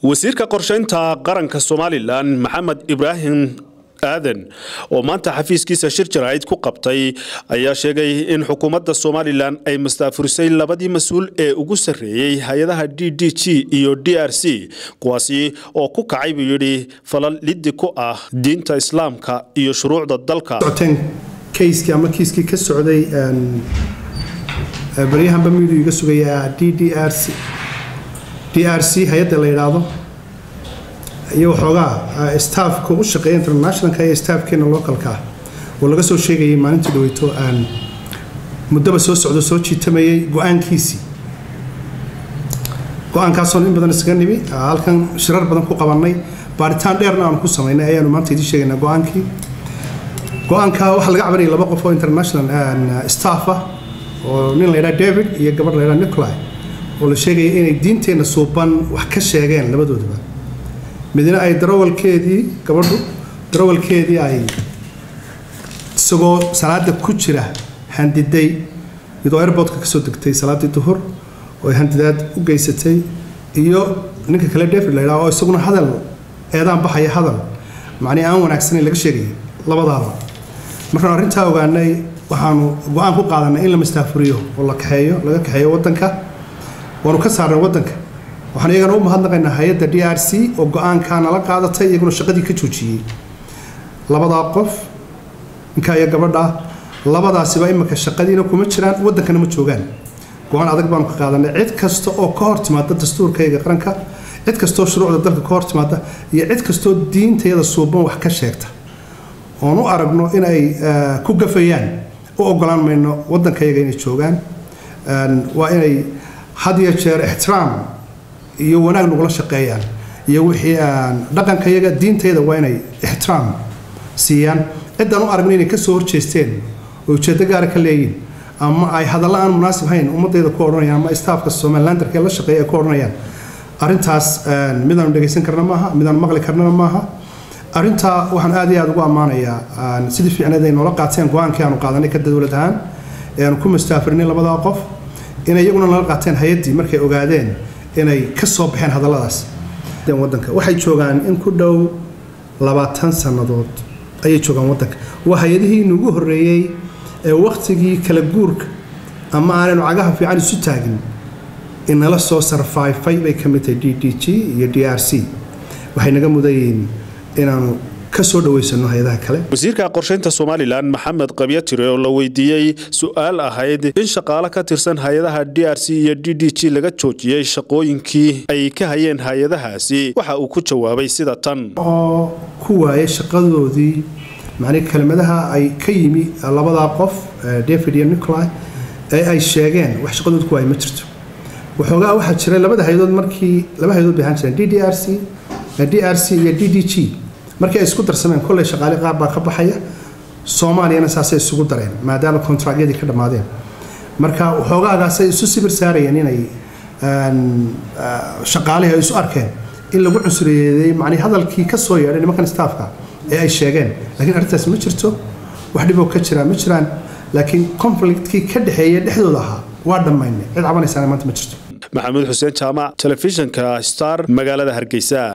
wasiirka qorshaynta qaranka somalilan maxamed ibraahim aadan oo maanta xafiiskiisa shir jaraa'id ku qabtay ayaa sheegay in xukuumadda somalilan ay mastaafurisay labadii mas-uul ee ugu sarreeyey hay-adaha d d g iyo d r c kuwaasi oo ku kacay buu yidhi falal liddi ku ah diinta islaamka iyo shuruucda dalka kayskii ama kiiskii ka socday baryahanba miidu iga sugaya d d r c d r c hay-adda la yidhaahdo iyo waxoogaa staafka u shaqeeya internationalka iyo staafkeena localka ah oo laga soo sheegayay maalintii dhaweyto aan muddaba soo socdo soo jiitamayay go-aankiisii go-aankaasoon in badan isaga nimi halkan shirar badan ku qabannay baaritaan dheerna aanu ku samaynay ayaanu maanta idiin sheegaynaa go-aankii go-aanka waxaa laga cabanayay laba qof oo international staff ah oo nin la yidhaha david iyo gabadh la yidhaha nicolai oo la sheegaya inay diinteenna suuban wax ka sheegeen labadoodaba midna ay darawalkeedii gabadhu darawalkeedii ay isagoo salaada ku jira handiday iyadoo airboodka kasoo degtay salaadii duhur oo ay handidaad u geysatay iyo ninka kale david la yidhaha oo isaguna hadal eedaan baxaya hadal macnii aan wanaagsanayn laga sheegaya labadaaba markaan arrintaa ogaanay waxaanu go-aan ku qaadanay in la mastaafuriyo oo la kaxeeyo laga kaxeeyo waddanka waanu ka saarnay waddanka waxaan iyagana u mahadnaqaynaa hay-adda d r c oo go-aankaa nala qaadatay iyaguna shaqadii ka joojiyey labadaa qof ninkaa iyo gabadhaa labadaasiba imika shaqadiina kuma jiraan waddankana ma joogaan go-aan adag baanu ka qaadanay cid kasta oo ka hor timaada dastuurkayga qaranka cid kastoo shuruucda dalka ka hor timaada iyo cid kastoo diintayada suuban wax ka sheegta oon u aragno in ay ku gafayaan u ogolaan mayno waddankayaga inay joogaan waa inay had iyo jeer ixtiraam iyo wanaag nagula shaqeeyaan iyo wixii dhaqankayaga diintayada waa inay ixtiraam siiyaan ciddaan u aragno inay kasoo horjeesteen oo ujeeddo gaara ka leeyihin ama ay hadalla aan munaasib hayn ummadayda ku odhanayaan ama staafka somalilandarka ee la shaqeeya ay ku odhanayaan arrintaas midaanu dhegaysan karna maaha midaanu maqli karnana maaha arrintaa waxaan aad iyo aad ugu ammaanayaa sidii fiicneed ay noola qaateen go-aankii aanu qaadanay ka dowlad ahaan ee aanu ku mastaafirinay labadaa qof inay iyaguna nala qaateen hay-addii markay ogaadeen inay ka soo baxeen hadalladaas wadanka waxay joogaan in ku dhow labaatan sannadood ayay joogaan waddanka waa hay-adihii inugu horreeyey ee wakhtigii kala guurka ama aanaynu cagaha fiican isu taagin inala soo sarfaifay bay ka mid tahay d d g iyo d r c waxay naga mudayiin inaanu kasoo dhaweysano hay-adaha kale wasiirka qorshaynta somalilan maxamed qabyatire oo la weydiiyey su-aal ahayd in shaqaale ka tirsan hay-adaha d r c iyo d d g laga joojiyey shaqooyinkii ay ka hayeen hay-adahaasi waxa uu ku jawaabay sida tan oo ku waayay shaqadoodii macnii kelmadaha ay ka yimi labadaa qof david iyo nicolai ee ay sheegeen wax shaqadood ku waayay ma jirto waxoogaa waxaa jiray labada hay-adood markii laba hay-adood bay ahaan jireen d d r c d r c iyo d d g markii ay isku darsameen kolley shaqaale qaar baa ka baxaya soomaaliyana saasay isugu dareen maadaama kontraagyadii ka dhammaadeen marka waxoogaagaasay isu sibir saarayeen inay shaqaalihii ay isu arkeen in lagu cusuriyeeday macnii hadalkii ka soo yeedhay nimankan staafka ee ay sheegeen laakiin arrintaas ma jirto wax dhiboo ka jiraa ma jiraan laakiin conflictkii ka dhexeeya dhexdooda ahaa waa dhammaynay cid cabanaysaana maanta ma jirto maxamuud xuseen jaamac telefishinka star magaalada hargeysa